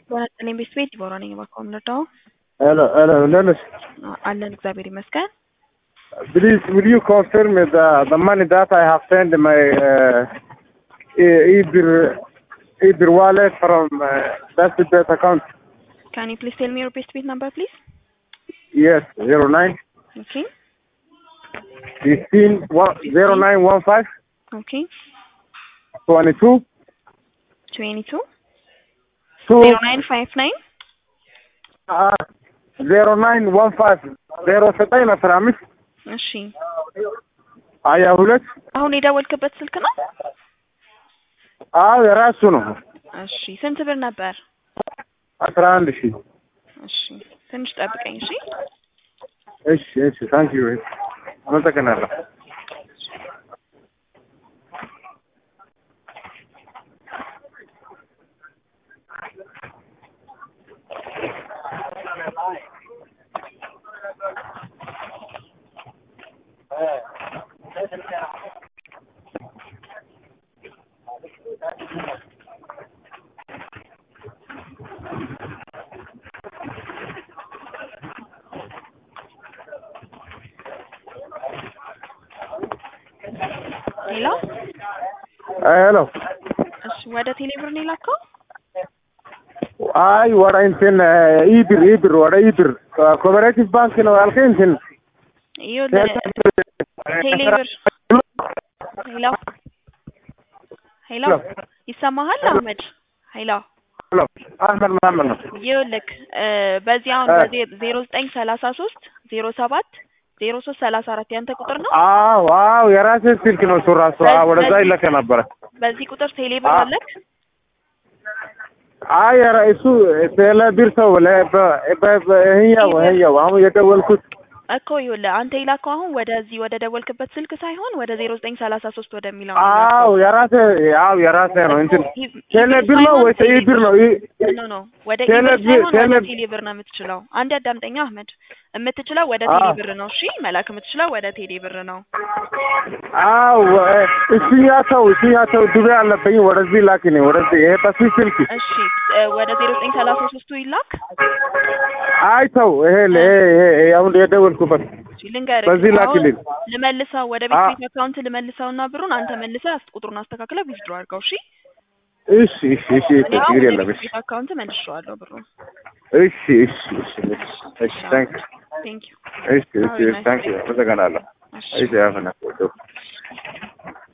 በነጠለኝ ቤት ቤት ዲቦራ ነኝ። እባክዎ እንርዳው። Hello, hello, Dennis. አለን እግዚአብሔር ይመስገን። Please, will you confirm the, the money that I have sent my uh, e- Ebir, Ebir wallet from uh, that's the bet account? ካን ዩ ፕሊዝ ቴል ሚ ዮር ቤስት ቤት ነምበር ፕሊዝ? Yes, zero nine ኦኬ fifteen one zero nine one five ኦኬ twenty two ትዌንቲ ቱ two ዜሮ ናይን ፋይቭ ናይን uh, zero nine one five zero ዘጠኝ አስራ አምስት እሺ ሀያ ሁለት አሁን የደወልክበት ስልክ ነው? አዎ የራሱ ነው። እሺ ስንት ብር ነበር? አስራ አንድ ሺህ እሺ ትንሽ ጠብቀኝ እሺ። እሺ እሺ ታንክ ዩ አመሰግናለሁ። ሌላ ሄሎ እሺ ወደ ቴሌብር ነው የላከው? አይ ወደ እንትን ኢብር ኢብር ወደ ኢብር ኮፐሬቲቭ ባንክ ነው ያልከኝ እንትን ይኸውልህ ቴሌብር ሄሎ ሄሎ ይሰማሃል አህመድ? ሄሎ ሄሎ አህመድ መሀመድ ነው። ይኸውልህ እ በዚህ አሁን እ በዜሮ ዘጠኝ ሰላሳ ሶስት ዜሮ ሰባት ዜሮ ሶስት ሰላሳ አራት ያንተ ቁጥር ነው? አዎ አዎ የራሴ ስልክ ነው እሱ ራሱ አዎ ወደዛ ይለከ ነበረ። በዚህ ቁጥር ቴሌብር አ- አለክ? አይ ኧረ እሱ ቴሌብር ሰው ለ- በ- በ- በ- ይኸኛው ይኸኛው አሁን የደወልኩት እኮ ይኸውልህ አንተ የላከው አሁን ወደዚህ ወደ ደወልክበት ስልክ ሳይሆን ወደ ዜሮ ዘጠኝ ሰላሳ ሶስት ወደሚለው ነው አዎ የላከው። የራሴ አዎ የራሴ ነው እንትን ኢ- ቴሌብር ነው ወይስ ኢብር ነው? ኢ- ኖ ኖ ወደ ቴሌ ኢብር ቢ- ሳይሆን ወደ ቴሌ- ቴሌብር ነው የምትችለው። አንድ አዳምጠኛ አህመድ፣ የምትችለው ወደ አዎ። ቴሌብር ነው። እሺ መላክ የምትችለው ወደ ቴሌብር ነው። አዎ እሱኛ ሰው እሱኛ ሰው ዱቤ አለብኝ ወደዚህ ላኪኝ ወደዚህ ይሄ በዚህ ስልክ እሺ እ ወደ ዜሮ ዘጠኝ ሰላሳ ሶስቱ ይላክ። አይ ተው ይሄ ይሄ ይሄ አሁን የደወልኩበት እሺ ልንገርህ፣ በዚህ አሁን ላኪልኝ። ልመልሰው ወደ ቤት አ- ቤት አካውንት ልመልሰውና ብሩን አንተ መልሰህ አስ- ቁጥሩን አስተካክለህ ዊዝድሮ አድርገው። እሺ እሺ እሺ እሺ እኔ አሁን ችግር ወደ የለም ቤት እሺ ቤት አካውንት መልሼዋለሁ ብሩን። እሺ እሺ እሺ እሺ እሺ ታንክ ቴንክ ዩ እሺ እሺ ታንክ ዩ አመሰግናለሁ እሺ እሺ አሁን